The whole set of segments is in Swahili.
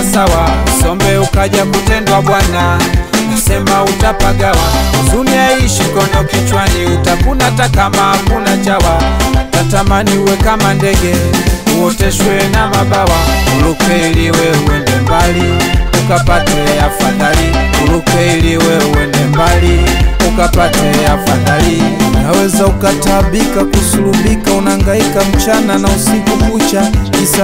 sawa, sombe ukaja kutendwa bwana, nasema utapagawa. Huzuni haishi kono kichwani, utakuna hata kama hakuna chawa. Tatamani uwe kama ndege, uoteshwe na mabawa, uruke ili we uende mbali ukapate afadhali, uruke ili we uende mbali ukapate afadhali. Unaweza ukatabika kusulubika, unangaika mchana na usiku kucha, kisa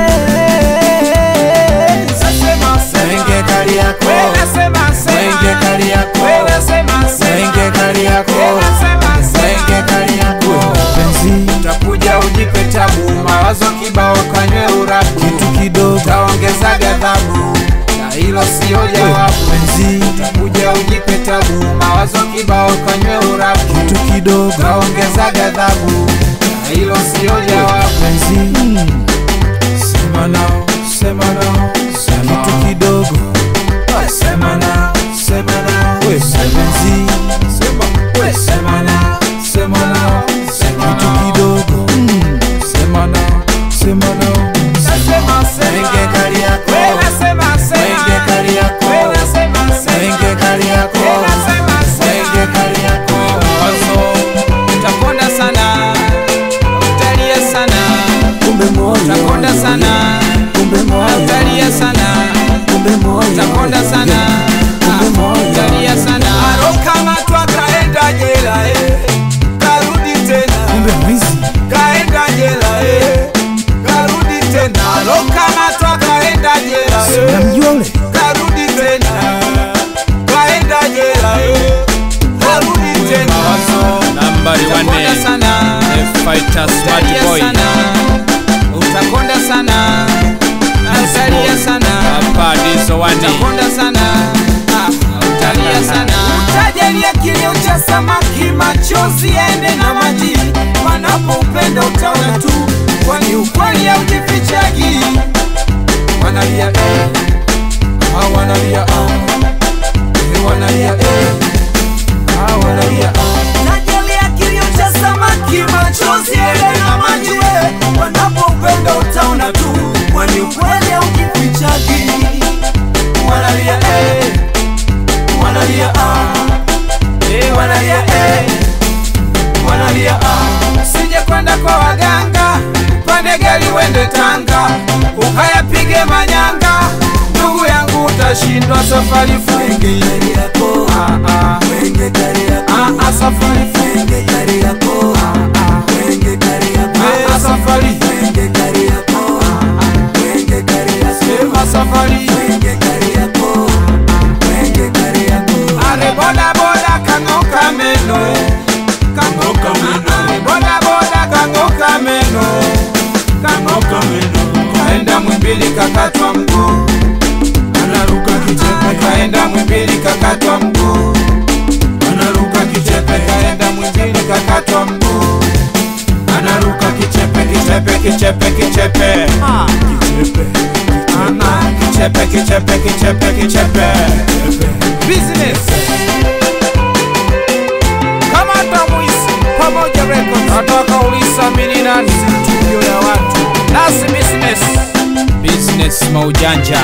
mapenzi. Mwenge kali yako, mwenge kali yako, mwenge kali yako, mwenge kali yako. Penzi utakuja ujipe tabu, mawazo kibao kanywe urabu, kitu kidogo taongeza ghadhabu, na hilo sio jawabu. Penzi utakuja ujipe tabu, mawazo kibao kanywe urabu, kitu kidogo taongeza ghadhabu, na hilo sio jawabu. Penzi sema nao, sema nao, sema kitu kidogo sema nao, sema nao, we penzi sema, we sema nao, sema nao, sema kitu kidogo sema nao, sema nao, mwenge kali yako, mwenge kali yako, mwenge kali yako, mwenge kali yako. Wazo utakonda sana, utalia sana, kumbe moyo utakonda sana, kumbe moyo utalia sana kumbe moyo utakonda sana Kumbe moyo. utalia sana Alokamatwa kaenda jela eh, karudi tena kumbe mwizi kaenda jela eh, karudi tena alokamatwa kaenda jela eh, namjua ule karudi tena kaenda jela eh, karudi tena nambari wane. sana The fighter smart utalia boy sana utakonda sana utalia sana hapa ndizo wani utakonda sana Ah, utalia sana utajalia kilio cha samaki, machozi yaende na maji, panapo upendo utaona tu, kwani ukweli haujifichagi. wanalia eh ah wanalia ah eh wanalia eh ah wanalia ah Najalia kilio cha samaki, machozi yaende na maji, we, panapo upendo utaona tu, kwani ukweli haujifichagi. Wanalia eh, wanalia ah, eh, wanalia eh, wanalia ah. Usije kwenda kwa waganga, pande gari wende Tanga, ukayapige manyanga, ndugu yangu utashindwa safari fungi. Ah, ah. Ah, ah, safari fungi. Ah, ah, safari. Sema safari. Are boda boda kang'oka meno. Kang'oka meno. Are boda boda kang'oka meno. Kang'oka meno. Kaenda mwimbili kakatwa mguu. Anaruka kichepe kaenda mwimbili kakatwa mguu. Anaruka kichepe kaenda mwimbili kakatwa mguu. Anaruka kichepe kichepe kichepe kichepe. Ana kichepe kichepe kichepe kichepe. Business. Kama hata mwisi pamoja records. Nataka ulisa mini nani studio ya watu. Nasi business. business maujanja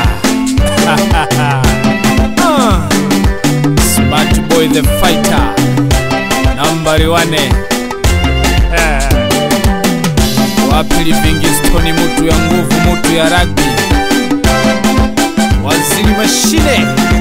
Ah. smart boy the fighter nambari wane Eh. wapi livingstoni mutu ya nguvu mutu ya ragbi waziri mashine